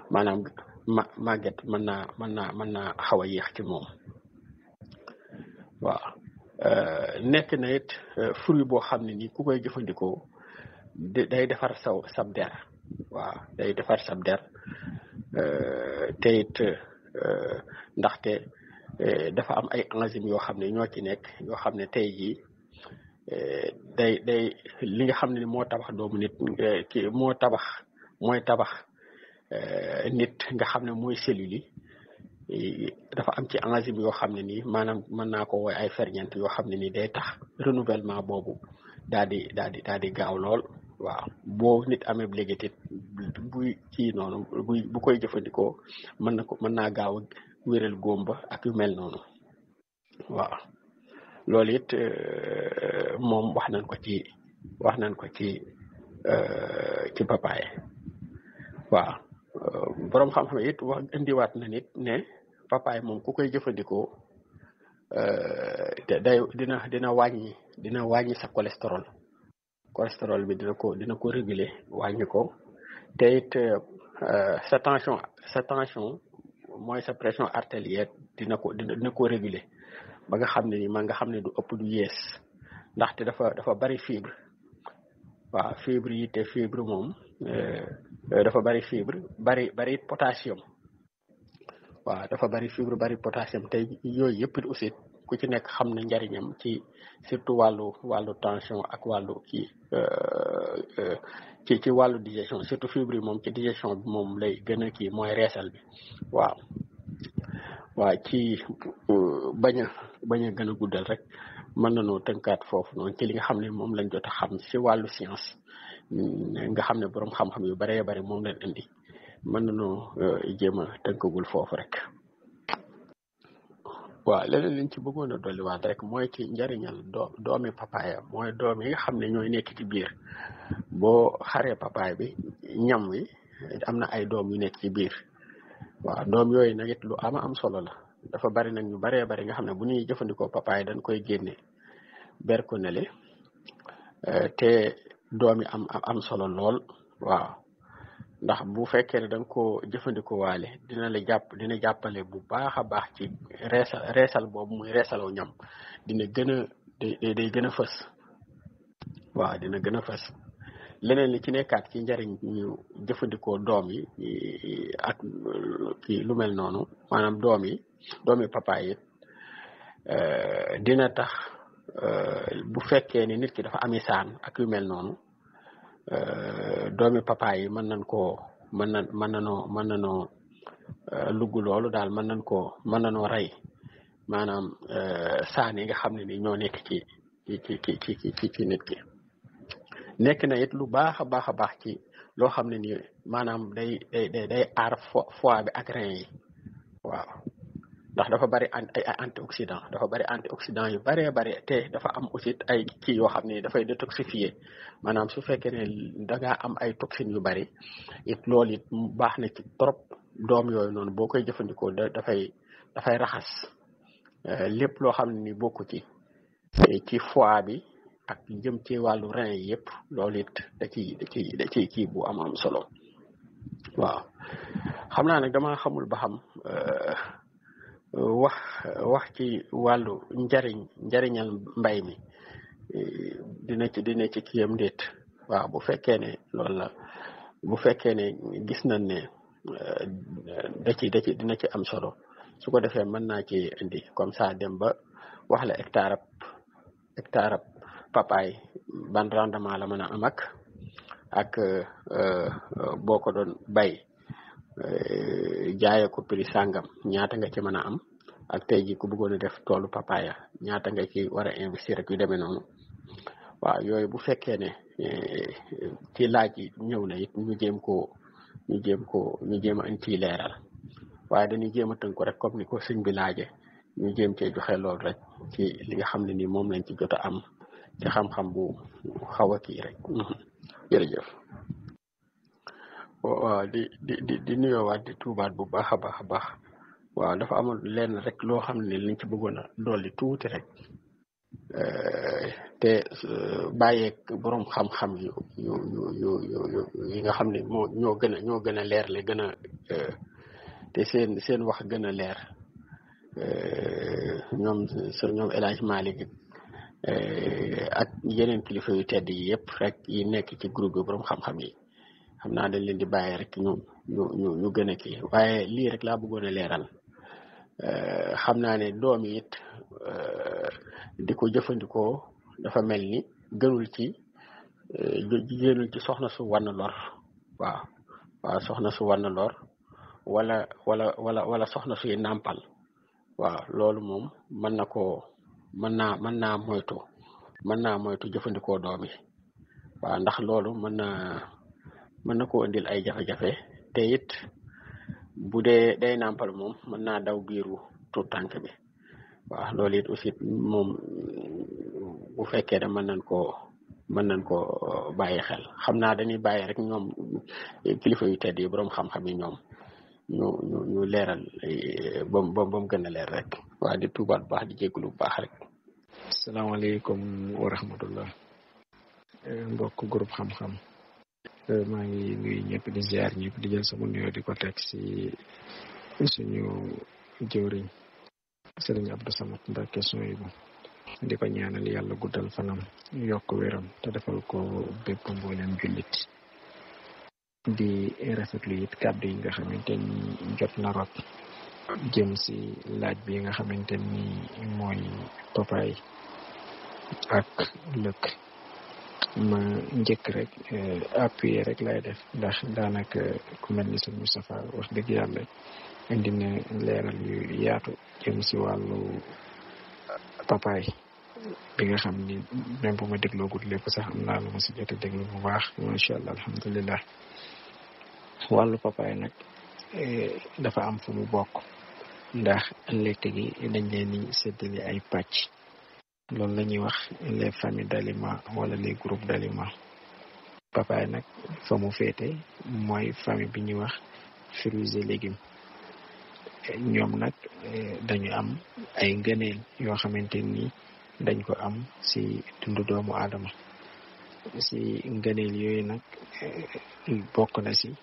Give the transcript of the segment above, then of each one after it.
maanaam ma màgget mën naa mën naa mën naa xaw a yéex ci moom waaw nekk na it fruit boo xam ne nii ku koy jëfandikoo day defar saw sab der waaw day defar sab der te it ndaxte dafa am ay enzymes yoo xam ne ñoo ci nekk yoo xam ne tey jii day day li nga xam ne moo tabax doomu nit ki moo tabax mooy tabax nit nga xam ne mooy cellules yi dafa am ci enzyme yoo xam ne nii maanaam mën naa ko woy ay ferñeent yoo xam ne nii day tax renouvellement boobu daal di daal di daal di gaaw lool waaw boo nit amee léegi buy ci noonu buy bu koy jëfandikoo mën na ko mën naa gaaw a wéral góom ba ak yu mel noonu waaw loolu it moom wax nañ ko ci wax nañ ko ci ci papaye waaw boroom xam-xam it wax indiwaat na nit ne papaye moom ku koy jëfandikoo day dina dina wàññi dina wàññi sa cholestérol cholestérol bi dina ko dina ko réguler wàññi ko te it sa tension sa tension mooy sa pression artérielle dina ko dina ko réguler ba nga xam ne ni man nga xam ne du ëpp du yees ndaxte dafa dafa bari fibre waaw fibre yi te fibre moom dafa bari fibre bari bari potassium waaw dafa bari fibre bari potassium te yooyu yëpp aussi ku ci nekk xam na njariñam ci surtout wàllu wàllu tension ak wàllu kii ci ci wàllu digestion surtout fibre yi moom ci digestion bi moom lay gën a kii mooy reesal bi waaw waaw ci bañ a bañ a gën a guddal rek mën nañoo tënkaat foofu noonu ci li nga xam ne moom lañ jot a xam si wàllu science nga xam ne boroom xam-xam yu baree bari moom lañ indi mën nañoo jéem a tënkagul foofu rek waaw leneen liñ ci bëggoon a dolliwaat rek mooy ci njariñal doo doomi papaaya mooy doom yi nga xam ne ñooy nekk ci biir boo xaree papaay bi ñam wi am na ay doom yu nekk ci biir waaw doom yooyu nag it lu ama am solo la dafa bari nag ñu baree bari nga xam ne bu ñuy jëfandikoo papaay dañ koy génne ber ko nele te doom yi am am solo lool waaw ndax bu fekkee ne da nga koo jëfandikoo waale dina la jàpp dina jàppale bu baax a baax ci reesal reesal boobu muy reesalaw ñam dina gën a day day gën a fës waaw dina gën a fës leneen li ci nekkaat ci njariñ ñu jëfandikoo doom yi ak kii lu mel noonu maanaam doom yi doomi papaay it dina tax bu fekkee ne nit ki dafa ami saan ak yu mel noonu doomi papaay yi mën nañ koo mën na mën nanoo mën nanoo lugg loolu daal mën nañ koo mën nanoo rey maanaam saan yi nga xam ne ni ñoo nekk ci ci ci ci ci ci nit ki nekk na it lu baax a baax a baax ci loo xam ne ni maanaam day day day day aar foie bi ak rein yi waaw ndax dafa bari ay antioxydant dafa bari antioxydant yu baree bari te dafa am aussi ay kii yoo xam ne dafay détoxifier maanaam su fekkee ne da ngaa am ay toxines yu bari it loolu it baax na ci trop doom yooyu noonu boo koy jëfandikoo da dafay dafay raxas lépp loo xam ne ni bokku ci ci foie bi ak jëm ci wàllu rein yi yëpp loolu it da ciy da ciy da ciy kii bu am am solo waaw xam naa nag dama xamul ba xam wax wax ci wàllu njariñ njariñal mbay mi dina ci dina ci kiyam ndéet waaw bu fekkee ne loolu la bu fekkee ne gis nañ ne da ci da ci dina ci am solo su ko defee mën naa ci indi comme ça dem ba wax la hectare ab hectare ab papaay ban rendement la mën a am ak ak boo ko doon bay jaayee ko prix sàngam ñaata nga ci mën a am ak tey ji ku bëggoon a def toolu papaya ñaata nga ci war a investir ak yu demee noonu waaw yooyu bu fekkee ne ci laaj yi ñëw na it ñu jéem koo ñu jéem koo ñu jéem a indi ciy leeral waaye dañuy jéem a tënk ko rek comme ni ko sëñ bi laaje ñu jéem cee joxe loolu rek ci li nga xam ne ni moom lañ ci jot a am ci xam-xam bu xaw a kii rek jërëjëf waaw di di di di nuyoowaat di tuubaat bu baax a baax a baax waaw dafa amul lenn rek loo xam ne liñ ci bëggoon a dolli tuuti rek te bàyyeeg boroom xam-xam yu yu yu yu yu yi nga xam ne moo ñoo gën a ñoo gën a leerle gën a te seen seen wax gën a leer ñoom sur ñoom El Hadj Malick ak yeneen kilifa yu tedd yi yëpp rek yi nekk ci groupe bi borom xam-xam yi xam naa dañ leen di bàyyi rek ñu ñu ñu ñu gën a kii waaye lii rek laa bëggoon a leeral xam naa ne doom yi it di ko jëfandikoo dafa mel ni gënul ci gënul ci soxna su wann lor waaw waaw soxna su wann lor wala wala wala wala soxna suy nàmpal waaw loolu moom mën na koo mën naa mën naa moytu mën naa moytu jëfandikoo doom yi waaw ndax loolu mën naa mën na koo indil ay jafe-jafe te it bu dee day nàmpal moom mën naa daw biiru tuut tànk bi waaw loolu it aussi moom bu fekkee ne mën nañ koo mën nañ koo bàyyi xel xam naa dañuy bàyyi rek ñoom kilifa yu tedd yi boroom xam-xam yi ñoom ñu ñu ñu leeral bam ba ba mu gën a leer rek waa di tuubaat bu baax di jégalu bu baax rek asalaamaaleykum wa rahmatullah mbokk groupe xam-xam maa ngi nuyu ñëpp di ziar ñëpp di jël sama nuyoo di ko teg si suñu jëwriñ sëriñ Abdou Samad Mbacke Souhaïbou di ko ñaanal yàlla guddal fanam yokk wéram te defal ko bépp mboolem jullit di rafetlu it kàddu yi nga xamante ni jot na rot jëm si laaj bi nga xamante ni mooy papaay ak lëkk ma njëkk rek appuyer rek lay def ndax daanaka ku mel ni sëñ Moustapha wax dëgg yàlla indi na leeral yu yaatu jëm si wàllu papaay bi nga xam ni même bu ma dégloogut lépp sax am naa lu ma si jot a déglu bu baax macha allah alhamdulilah wàllu papaay nag dafa am fu mu bokk ndax lekk gi dañ leen di séddale ay pàcc loolu la ñuy wax les familles d'aliments wala les groupes d'aliments papaay nag fa mu féete mooy famille bi ñuy wax fruits et légumes ñoom nag dañu am ay ngëneel yoo xamante ni dañ ko am si dundu doomu aadama si ngëneel yooyu nag bokk na si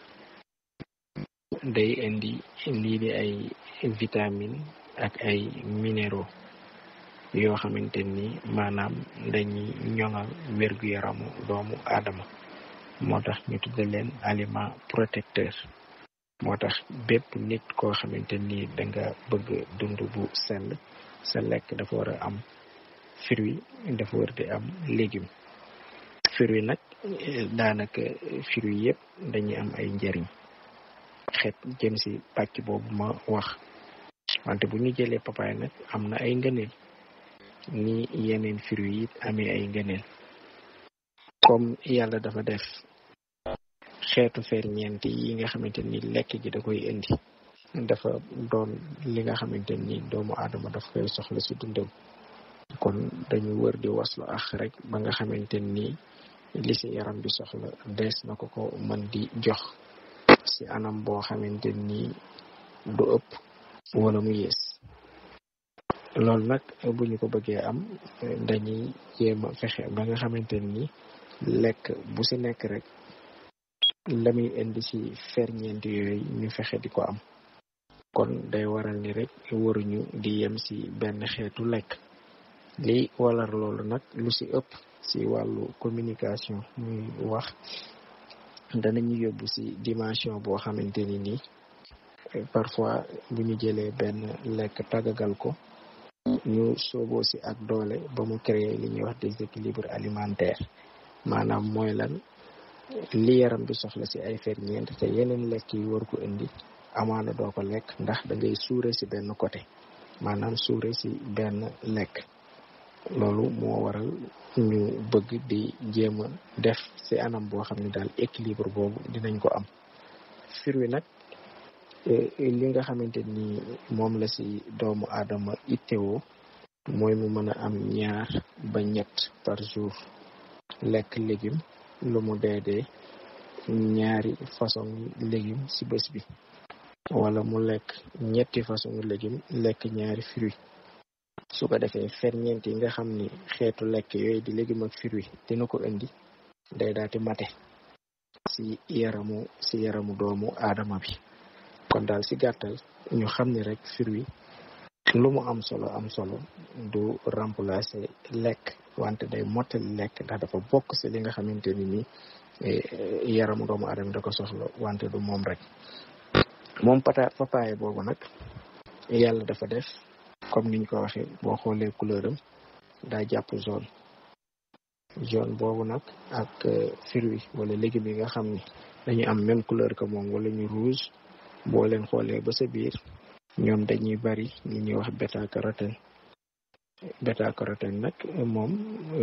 day indi lii di ay vitamine ak ay minéraux yoo xamante ni maanaam dañuy ñoŋal wér-gu-yaramu doomu aadama moo tax ñu tudde leen aliment protecteur moo tax bépp nit koo xamante ni da nga bëgg dund bu sell sa lekk dafa war a am fruit dafa war di am légume fruit nag daanaka fruit yëpp dañuy am ay njëriñ xeet jëm si pàcc boobu ma wax wante bu ñu jëlee papaay nag am na ay ngëneel ni yeneen fruit yi amee ay ngëneel comme yàlla dafa def xeetu ferñeent yi nga xamante ni lekk gi da koy indi dafa doon li nga xamante ni doomu aadama daf koy soxla si dundam kon dañu wër di waslu ax rek ba nga xamante ni li si yaram bi soxla dees na ko ko mën di jox si anam boo xamante ni du ëpp wala mu yées loolu nag bu ñu ko bëggee am dañuy jéem a fexe ba nga xamante ni lekk bu si nekk rek la muy indi si ferñeent yooyu ñu fexe di ko am kon day waral ni rek waruñu di yem si benn xeetu lekk li walar loolu nag lu si ëpp si wàllu communication muy wax danañu yóbbu si dimension boo xamante ni nii parfois bu ñu jëlee benn lekk tàggagal ko ñu sooboo si ak doole ba mu créer li ñuy wax déséquilibre alimentaire maanaam mooy lan li yaram bi soxla si ay ferñeent te yeneen lekk yi war ko indi amaana doo ko lekk ndax da ngay suure si benn côté maanaam suure si benn lekk loolu moo waral ñu bëgg di jéem a def si anam boo xam ne daal équilibre boobu dinañ ko am fruit nag li nga xamante ni moom la si doomu aadama ittewoo mooy mu mën a am ñaar ba ñett par jour lekk légume lu mu dee dee ñaari façon légume si bés bi wala mu lekk ñetti façon légume lekk ñaari fruit su ko defee ferñeent yi nga xam ni xeetu lekk yooyu di légume ak fruit dina ko indi day daati mate si yaramu si yaramu doomu aadama bi kon daal si gàttal ñu xam ni rek fruit lu mu am solo am solo du remplacer lekk wante day mottali lekk ndax dafa bokk si li nga xamante ni nii yaramu doomu aadama da ko soxla wante du moom rek moom pata papaye boobu nag yàlla dafa def comme niñ ko waxee boo xoolee couleur am daa jàpp jaune jaune boobu nag ak fruit wala légumes yi nga xam ni dañu am même couleur que moom wala ñu rouge boo leen xoolee ba sa biir ñoom dañuy bari li ñuy wax bêta carotène bêta carotène nag moom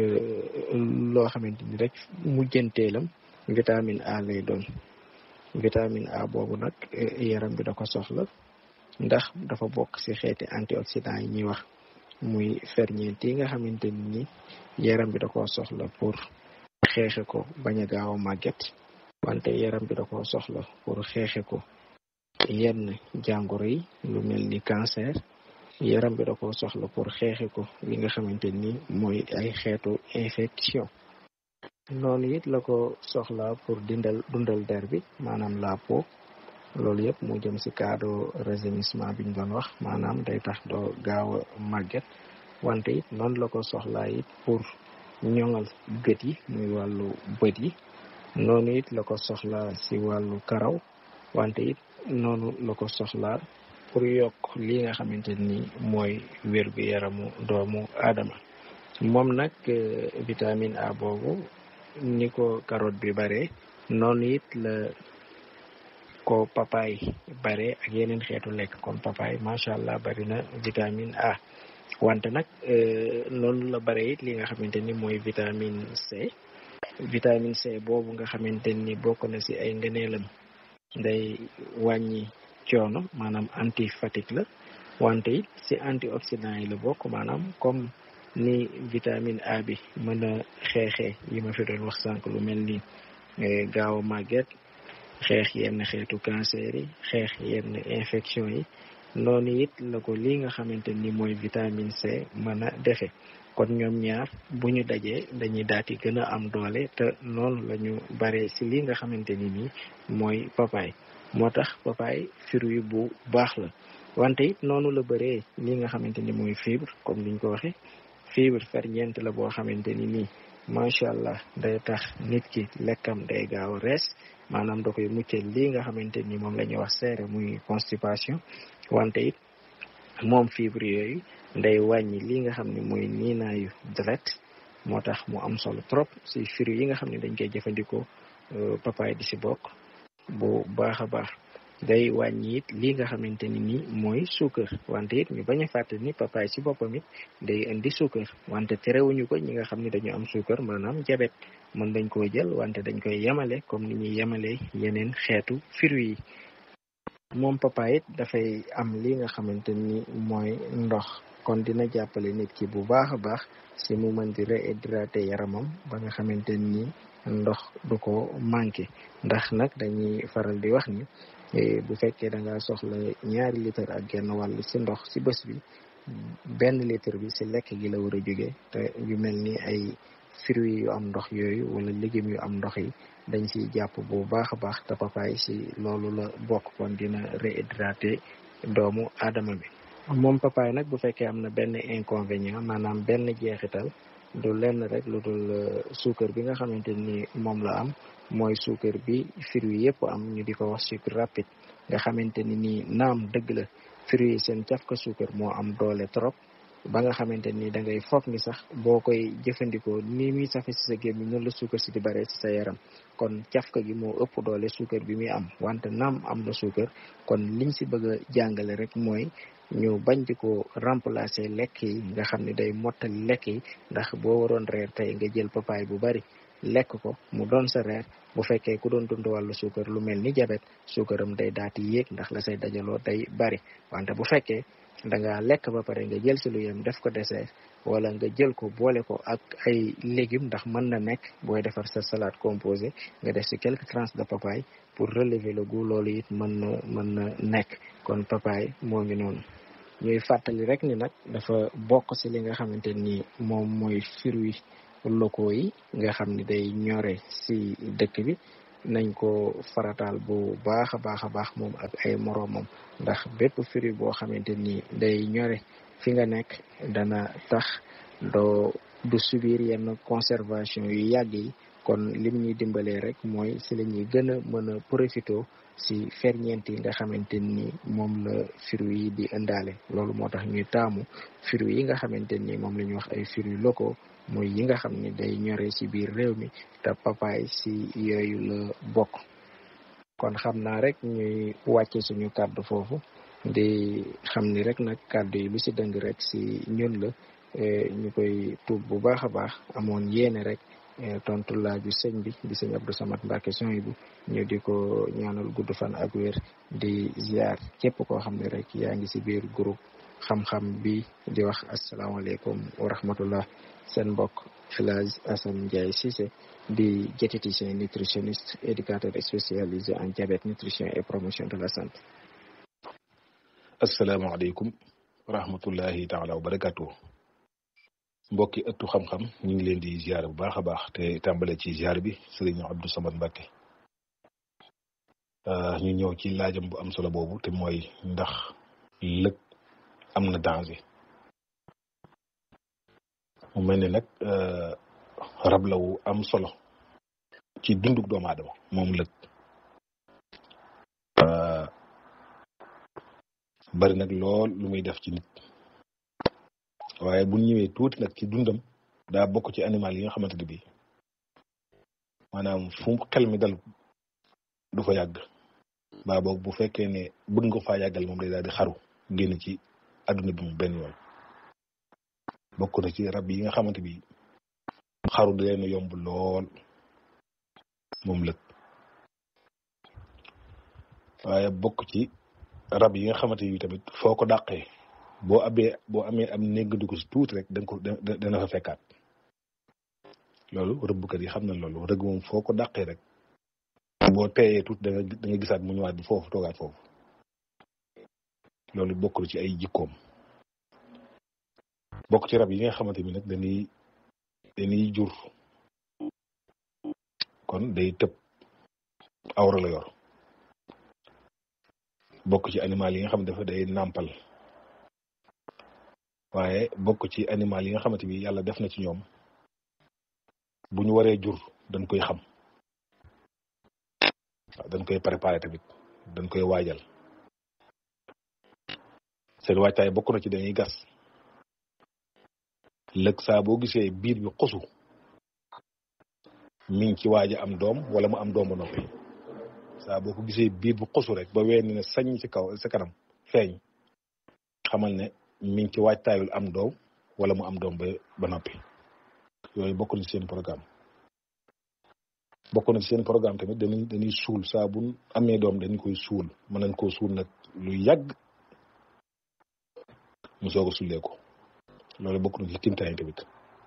loo xamante ni rek mujjanteelam vitamine A lay doon vitamine A boobu nag yaram bi da ko soxla ndax dafa bokk ci xeeti antioxydant yi ñuy wax muy ferñeent yi nga xamante ni yaram bi da koo soxla pour xeexe ko bañ a gaaw a màgget wante yaram bi da koo soxla pour xeexe ko yenn jàngoro yi lu mel ni cancer yaram bi da koo soxla pour xeexe ko li nga xamante ni mooy ay xeetu infection noonu it la ko soxla pour dindal dundal der bi maanaam la peau loolu yëpp mu jëm ci cadre rajeunissement bi ñu doon wax maanaam day tax doo gaaw a màgget wante it noonu la ko soxlaa it pour ñoŋal gët yi muy wàllu bët yi noonu it la ko soxlaa ci wàllu karaw wante it noonu la ko soxlaa pour yokk li nga xamante ni mooy wér gu yaramu doomu aadama moom nag vitamine A boobu ni ko carotte bi bare noonu it la ko papaay bare ak yeneen xeetu lekk comme papaay macha allah bari na vitamine A wante nag noonu la bare it li nga xamante ni mooy vitamine C vitamine C boobu nga xamante ni bokk na ci ay ngëneelam day wàññi coono maanaam anti fatigue la wante it ci antioxydant yi la bokk maanaam comme ni vitamine A bi mën a xeexee yi ma fi doon wax sànq lu mel ni gaaw a màgget xeex yenn xeetu cancer yi xeex yenn infection yi noonu it la ko lii nga xamante ni mooy vitamine C mën a defe kon ñoom ñaar bu ñu dajee dañuy daati gën a am doole te noonu la ñu bare ci li nga xamante ni nii mooy papaay moo tax papaay fruit bu baax la wante it noonu la bëree li nga xamante ni mooy fibre comme niñ ko waxe fibre ferñeent la boo xamante ni nii macha allah day tax nit ki lekkam day gaaw a rees maanaam da koy muccal lii nga xamante ni moom la ñuy wax seere muy constipation wante it moom fibre yooyu day wàññi li nga xam ne mooy niinaayu deret moo tax mu am solo trop si fruit yi nga xam ne dañ koy jëfandikoo papaay di si bokk bu baax a baax day wàññi it li nga xamante ni nii mooy suukar wante it ñu bañ a fàtte ni papaay si boppam it day indi suukar wante terewuñu ko ñi nga xam ne dañu am suukar maanaam jabet mën dañ koo jël wante dañ koy yemale comme ni ñuy yemale yeneen xeetu fruit yi moom papaay it dafay am li nga xamante ni mooy ndox kon dina jàppale nit ki bu baax a baax si mu mën di réhydrater yaramam ba nga xamante ni ndox du ko manqué ndax nag dañuy faral di wax ni bu fekkee da nga soxla ñaari litre ak genn wàll si ndox si bés bi benn litre bi si lekk gi la war a jóge te yu mel ni ay fruits yu am ndox yooyu wala légumes yu am ndox yi dañ siy jàpp bu baax a baax te papaay si loolu la bokk kon dina réhydrater doomu aadama bi moom papaay nag bu fekkee am na benn inconvénient maanaam benn jeexital du lenn rek lu dul suukar bi nga xamante ni moom la am mooy suukar bi fruits yëpp am ñu di ko wax sucre rapide nga xamante ni nii naam dëgg la fruits yi seen cafka suukar moo am doole trop ba nga xamante ni da ngay foog ni sax boo koy jëfandikoo ni muy safe si sa gémmiñ noonu la suukar si di bare si sa yaram kon cafka gi moo ëpp doole suukar bi muy am wante naam am na suukar kon liñ si bëgg a jàngale rek mooy ñu bañ di ko remplacer lekk yi nga xam ne day mottali lekk yi ndax boo waroon reer tey nga jël papaay bu bari lekk ko mu doon sa reer bu fekkee ku doon dund wàllu suukar lu mel ni jabet suukaram day daati yéeg ndax la say dajaloo day bari wante bu fekkee da nga lekk ba pare nga jël si lu yem def ko dessert wala nga jël ko boole ko ak ay légumes ndax mën na nekk booy defar sa salade composée nga def si quelques tranches de papaye pour relever le goût loolu it mën na mën na nekk kon papaye moo ngi noonu ñuy fàttali rek ni nag dafa bokk si li nga xamante ni moom mooy fruits locaux yi nga xam ni day ñore si dëkk bi nañ ko farataal bu baax a baax a baax moom ak ay moroomam ndax bépp fruit boo xamante ni day ñore fi nga nekk dana tax doo du subir yenn conservation yu yàgg yi kon lim ñuy dimbalee rek mooy si la ñuy gën a mën a profito si ferñeent yi nga xamante ni moom la fruit yi di indaale loolu moo tax ñuy taamu fruit yi nga xamante ni moom la ñuy wax ay fruits locaux mooy yi nga xam ni day ñore ci biir réew mi te papaay si yooyu la bokk kon xam naa rek ñuy wàcce suñu kàddu foofu di xam ni rek nag kàddu yi lu ci dëng rek si ñun la ñu koy tuub bu baax a baax amoon yéene rek tontu laaju sëñ bi di sëñ Abdou Samad Mbacke son bu ñu di ko ñaanal gudd fan ak wér di ziar képp koo xam ne rek yaa ngi ci biir groupe xam-xam bi di wax asalaamaaleykum wa rahmatullah seen mbokk El Hadj Assane Ndiaye Cissé di diététicien nutritionniste éducateur spécialisé en diabète nutrition et promotion de la santé. asalaamaaleykum wa rahmatullahi taala wa barakatuh mbokki ëttu xam-xam ñu ngi leen di ziar bu baax a baax te tàmbale ci ziar bi sëriñ Abdou Samad Mbacke ñu ñëw ci laajam bu am solo boobu te mooy ndax lëg am na danger mu mel ne nag rab la wu am solo ci dunduk doomu aadama moom lëg bari nag lool lu muy def ci nit waaye bu ñëwee tuuti nag ci dundam daa bokk ci animal yi nga xamante ne bii maanaam fu xel mi dal du fa yàgg baa boog bu fekkee ne bëgg nga faa yàggal moom day daal di xaru génn ci adduna bi mu benn yoon bokk na ci rab yi nga xamante bi xaru di leen yomb lool moom lëg waaye bokk ci rab yi nga xamante yi tamit foo ko dàqee boo abee boo amee am négg ko si tuuti rek danga ko dana fa fekkaat loolu rëbbkat yi xam na loolu rëgg moom foo ko dàqee rek boo teeyee tuuti da nga da nga gisaat mu ñëwaat bi foofu toogaat foofu loolu bokkul ci ay jikkoom bokk ci rab yi nga xamante ni nag dañuy dañuy jur kon day tëb awra la yor bokk ci animal yi nga xam ne dafa day nàmpal waaye bokk ci animal yi nga xamante bi yàlla def na ci ñoom bu ñu waree jur dañ koy xam waaw dañ koy préparer tamit dañ koy waajal seen waajtaay bokk na ci dañuy gas lëg saa boo gisee biir bi xosu mi ngi ci waaj a am doom wala mu am doom ba noppi saa boo ko gisee biir bu xosu rek ba wenn ne sañ ci kaw sa kanam feeñ xamal ne mi ngi ci waajtaayul am doom wala mu am doom ba ba noppi yooyu bokk na ci seen programme bokk na ci seen programme tamit dañuy dañuy suul saa bu amee doom dañu koy suul mën nañ koo suul nag lu yàgg mu soog a sullee ko loolu bokk na ci kimtaay tamit.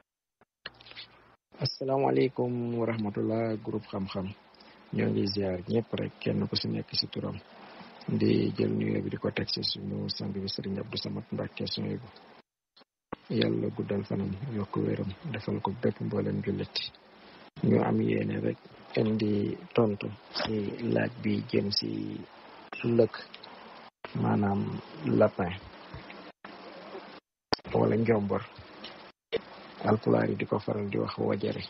asalaamaaleykum wa rahmatullah groupe xam-xam ñoo ngi ziar ñëpp rek kenn ku si nekk si turam di jël nuyoo bi di ko teg si suñu sang bi sëriñ Abdou Samad Mbacke suñu bu yàlla guddal fanam yokk wéram defal ko bépp mboolem jullit ñu am yéene rek indi tontu si laaj bi jëm si lëkk maanaam lapin wala njombor alpulaar yi di ko faral di wax wajare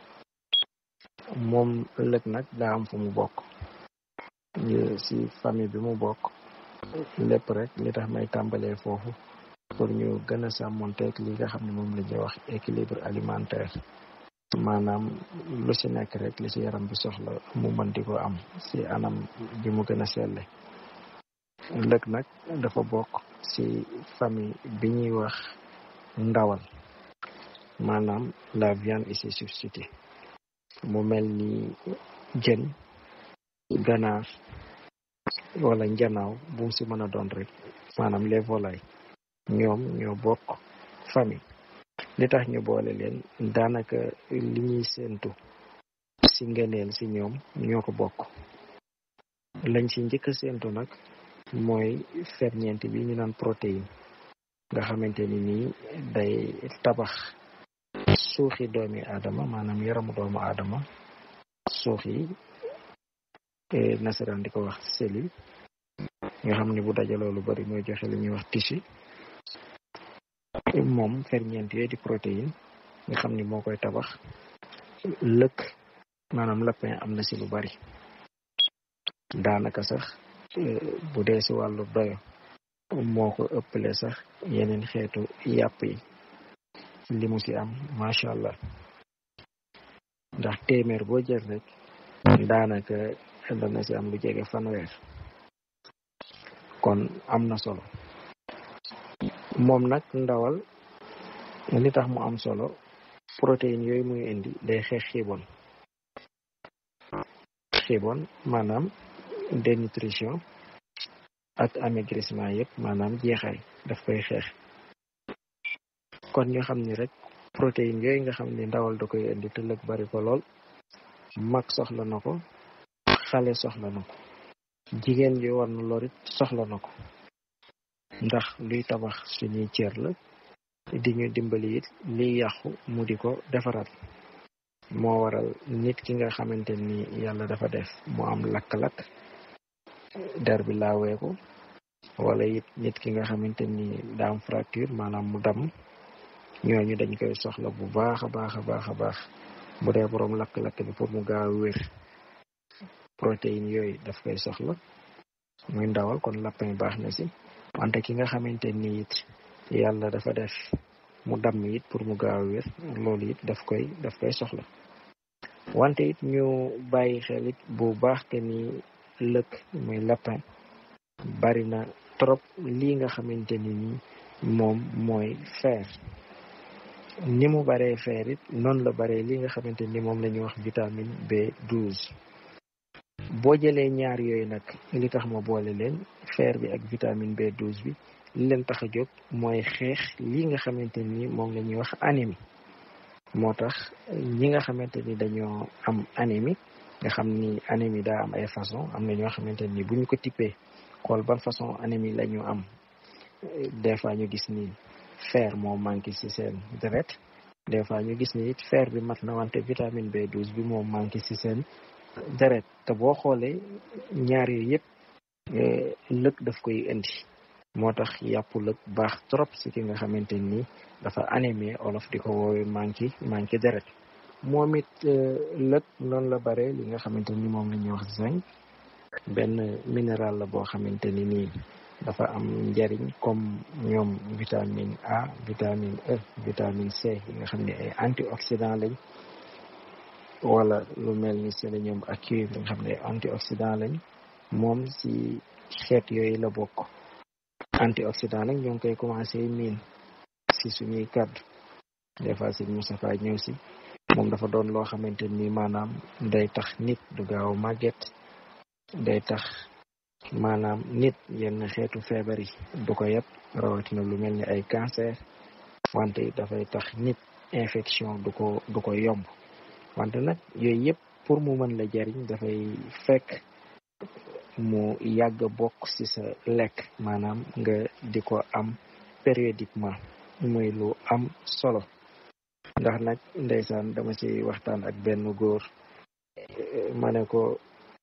moom lëg nag daa am fu mu bokk si famille bi mu bokk lépp rek li tax may tàmbalee foofu pour ñu gën a sàmmonteeg li nga xam ne moom la ñuy wax équilibre alimentaire maanaam lu si nekk rek li si yaram bi soxla mu mën di ko am si anam bi mu gën a selle lëg nag dafa bokk si famille bi ñuy wax ndawal maanaam la viande et ses substituts mu mel ni jën ganaar wala njanaaw bu mu si mën a doon rek maanaam les volailles ñoom ñoo bokk famille li tax ñu boole leen daanaka li ñuy séentu si ngëneel si ñoom ñoo ko bokk lañ si njëkk a séentu nag mooy ferñeent bi ñu naan protéine nga xamante ni nii day tabax suuxi doomi aadama maanaam yaramu doomu aadama suux yi nasaraan di ko wax cellule nga xam ne bu dajaloo lu bari mooy joxe li ñuy wax tissu moom ferñeent yooyu di protéine nga xam ni moo koy tabax lëkk maanaam lapin am na si lu bari daanaka sax bu dee si wàllu doyo moo ko ëppale sax yeneen xeetu yàpp yi li mu si am macha allah ndax téeméer boo jël rek daanaka dana si am lu jege fanweer kon am na solo moom nag ndawal li tax mu am solo protéine yooyu muy indi day xeex xiibon xiibon maanaam dénutrition ak amaigrissement yëpp maanaam jeexaay daf koy xeex kon ñu xam ni rek protéine yooyu nga xam ni ndawal da koy indi te lëg bari ko lool mag soxla na ko xale soxla na ko jigéen ji war na lorit soxla na ko ndax luy tabax suñuy cër la di ñu dimbali it liy yàqu mu di ko defaraat moo waral nit ki nga xamante ni yàlla dafa def mu am lakk-lakk der bi laaweeku wala it nit ki nga xamante ni daa am fracture maanaam mu dam ñooñu dañ koy soxla bu baax a baax a baax a baax bu dee boroom lakk-lakk bi pour mu gaaw a wér protéine yooyu daf koy soxla muy ndawal kon lapin baax na si wante ki nga xamante ni it yàlla dafa def mu damm it pour mu gaaw a wér loolu it daf koy daf koy soxla wante it ñu bàyyi xel it bu baax te ni lëkk muy lapin bari na trop lii nga xamante ni ni moom mooy fer ni mu baree fer it noonu la baree li nga xamante ni moom la ñuy wax vitamine B12 boo jëlee ñaar yooyu nag li tax ma boole leen fer bi ak vitamine B12 bi li leen tax a jóg mooy xeex li nga xamante ni moom la ñuy wax anémie moo tax ñi nga xamante ni dañoo am anémie nga xam ni anémie daa am ay façon am na ñoo xamante ni bu ñu ko tippee xool ban façon anémie la ñu am des fois ñu gis ni fer moo manqué ci seen deret des fois ñu gis ni it fer bi mat na wante vitamine B12 bi moo manqué ci seen deret te boo xoolee ñaar yooyu yëpp lëkk daf koy indi moo tax yàpp lëkk baax trop ci ki nga xamante ni dafa anémie olof di ko woowee manqué manqué deret moom it lëkk noonu la bare li nga xamante ni moom la ñuy wax zinc benn minéral la boo xamante ni nii dafa am njariñ comme ñoom vitamine A vitamine E vitamine C yi nga xam ne ay antioxydant lañ wala lu mel ni sélénium ak cuivre nga xam ne ay antioxydant lañ moom si xeet yooyu la bokk antioxydant nag ñoo ngi koy commencé miin si suñuy kàddu des fois si Moustapha ñëw si moom dafa doon loo xamante ni maanaam day tax nit du gaaw màgget day tax maanaam nit yenn xeetu feebar yi du ko yëpp rawatina lu mel ni ay cancer wante dafay tax nit infection du ko du ko yomb wante nag yooyu yëpp pour mu mën la jariñ dafay fekk mu yàgg bokk ci sa lekk maanaam nga di ko am périodiquement muy lu am solo ndax nag ndeysaan dama ci waxtaan ak benn góor ma ne ko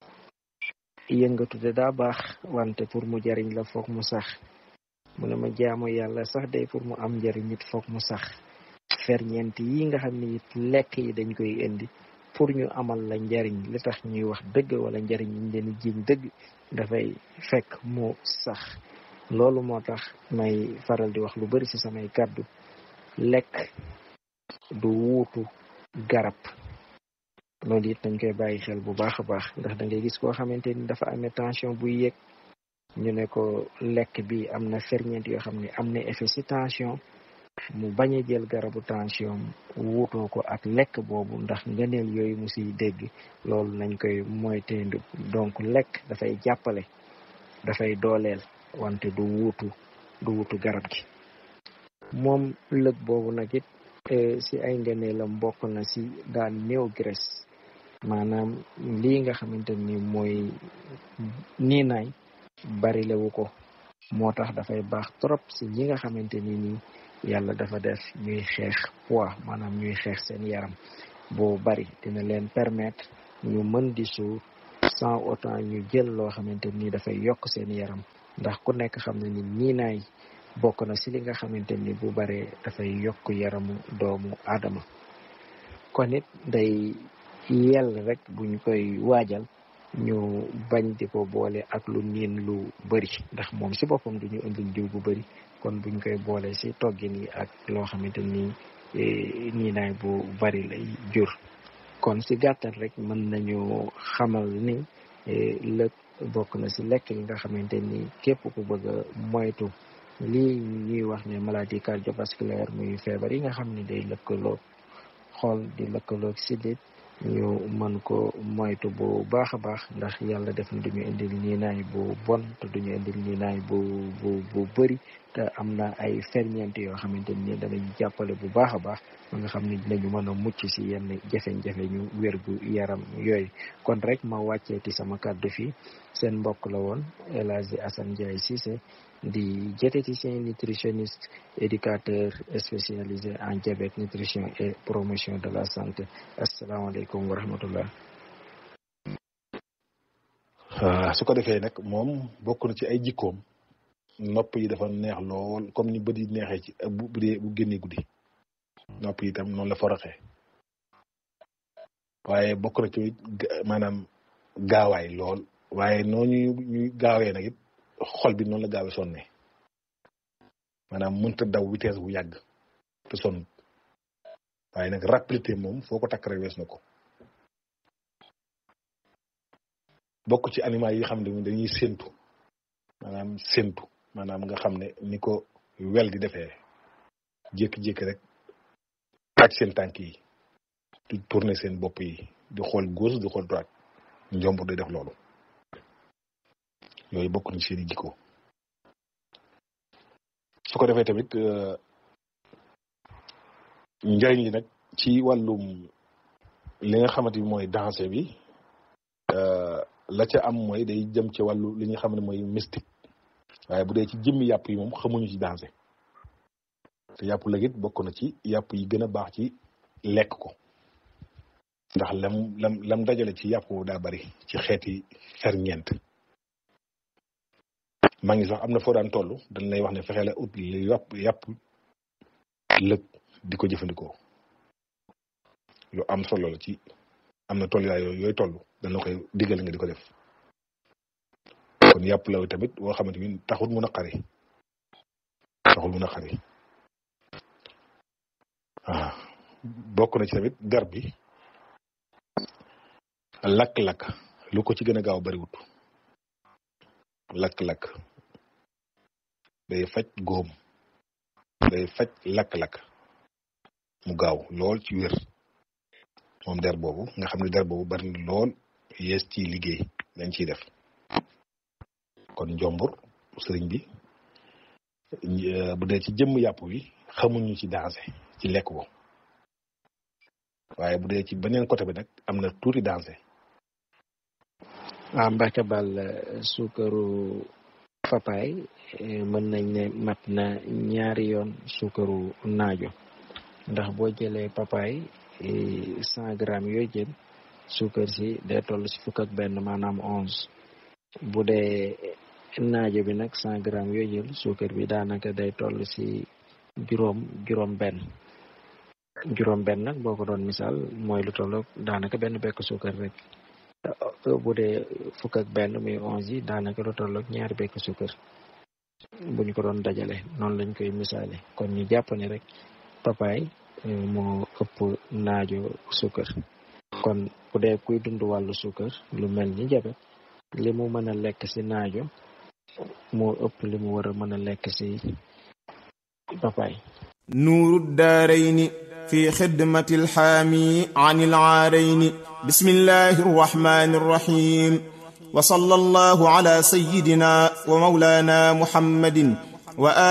yëngatu de daa baax wante pour mu jariñ la foog mu sax mu ne ma jaamu yàlla sax day pour mu am njariñ it foog mu sax ferñeent yi nga xam ne it lekk yi dañ koy indi pour ñu amal la njariñ li tax ñuy wax dëgg wala njariñ ñu leen jiñ dëgg dafay fekk mu sax loolu moo tax may faral di wax lu bari ci samay kàddu lekk du wuutu garab loolu it dañ koy bàyyi xel bu baax a baax ndax da ngay gis koo xamante ni dafa amee tension buy yéeg ñu ne ko lekk bi am na ferñeent yoo xam ne am na effet ci tension mu bañ a jël garabu tension wuutoo ko ak lekk boobu ndax ngëneel yooyu mu siy dégg loolu nañ koy moytendu donc lekk dafay jàppale dafay dooleel wante du wuutu du wuutu garab gi moom lëg boobu nag it si ay ngëneelam bokk na si daan néew graisse maanaam lii nga xamante ni mooy niinaay bari lewu ko moo tax dafay baax trop si ñi nga xamante ni nii yàlla dafa def ñuy xeex poids maanaam ñuy xeex seen yaram boo bari dina leen permettre ñu mën di suur sans autant ñu jël loo xamante ni dafay yokk seen yaram ndax ku nekk xam na ni niinaay bokk na si li nga xamante ni bu baree dafay yokk yaramu doomu aadama kon it day yell rek buñ koy waajal ñu bañ di ko boole ak lu niin lu bëri ndax moom si boppam duñu indil diw bu bëri kon buñ koy boole si toggin yi ak loo xamante ni niinaay bu bari lay jur kon si gàttal rek mën nañu xamal ni lëg bokk na si lekk yi nga xamante ni képp ku bëgg a moytu lii ñuy wax ne maladie cardiovasculaire muy feebar yi nga xam ne day lëkkaloo xool di lëkkaloo sidit ñu mën ko moytu bu baax a baax ndax yàlla def na duñu indil niinaay bu bon te duñu indil niinaay bu bu bu bëri te am na ay ferñeent yoo xamante ni danañ jàppale bu baax a baax ba nga xam ne dinañu mën a mucc si yenn jafe-jafe ñu wérgu yaram yooyu kon rek ma wàcceeti sama kàddu fii seen mbokk la woon El Hadji Assane Ndiaye Cissé di diététicien nutritionniste éducateur spécialisé en diabète nutrition et promotion de la santé asalaamaaleykum wa rahmatullah su ko defee nag moom bokk na ci ay jikkoom nopp yi dafa neex lool comme ni bët yi neexee ci bu bu dee bu génnee guddi nopp yi itam noonu la foroxee waaye bokk na ci maanaam gaawaay lool waaye noonu ñuy gaawee nag it xol bi noonu la gaawe sonne maanaam mënta daw vitesse bu yàgg te sonn waaye nag rapidité moom foo ko takk rek wees na ko bokk ci animal yi xam ne dañuy séntu maanaam séntu maanaam nga xam ne ni ko wel di defee jékki-jékki rek aj seen tànk yi di tourner seen bopp yi di xool gauche di xool droite njombur day def loolu yooyu bokk na seeni jikko su ko defee tamit njëriñ li nag ci wàllum li nga xamante bi mooy danse bi la ca am mooy day jëm ci wàllu li nga xam ne mooy mystique waaye bu dee ci jëmmi yàpp yi moom xamuñu ci danse te yàpp la it bokk na ci yàpp yi gën a baax ci lekk ko ndax lam lam lam dajale ci yàpp daa bari ci xeeti ferñeent maa ngi sax am na foo daan toll dañ lay wax ne fexe la ut li yàpp yàpp lëg di ko jëfandikoo lu am solo la ci am na toll yooyu yooyu toll dañ la koy diggal nga di ko def kon yàpp la tamit boo xamante ni taxul mu naqari taxul mu naqari ah bokk na ci tamit der bi lakk-lakk lu ko ci gën a gaaw bariwut lakk-lakk day faj góom day faj lakk-lakk mu gaaw lool ci wér moom der boobu nga xam ne der boobu bari na lool yees ci liggéey dañ ciy def kon njombur sëriñ bi bu dee ci jëmm yàpp wi xamuñu ci dansé ci lekk ko waaye bu dee ci beneen côté bi nag am na tuuti dansé waaw Mbacke Bal suukaru papaay mën nañ ne mat na ñaari yoon suukaru naajo ndax boo jëlee papaay cent grammes yooyu jël suukar si day toll si fukk ak benn maanaam onze bu dee naajo bi nag cent grammes yooyu jël suukar bi daanaka day toll si juróom juróom benn juróom benn nag boo ko doon misaal mooy lu tolloog daanaka benn bekk suukar rek bu dee fukk ak benn muy onze yi daanaka lu tolloog ñaari bekk suukar bu ñu ko doon dajale noonu lañ koy misaale kon ñu jàpp ne rek papaay moo ëpp naajo suukar kon bu dee kuy dund wàllu suukar lu mel ni jabet li mu mën a lekk ci naajo moo ëpp li mu war a mën a lekk ci papaay nuuru daarayni في خدمة الحامي عن العارين بسم الله الرحمن الرحيم وصلى الله على سيدنا ومولانا محمد وآله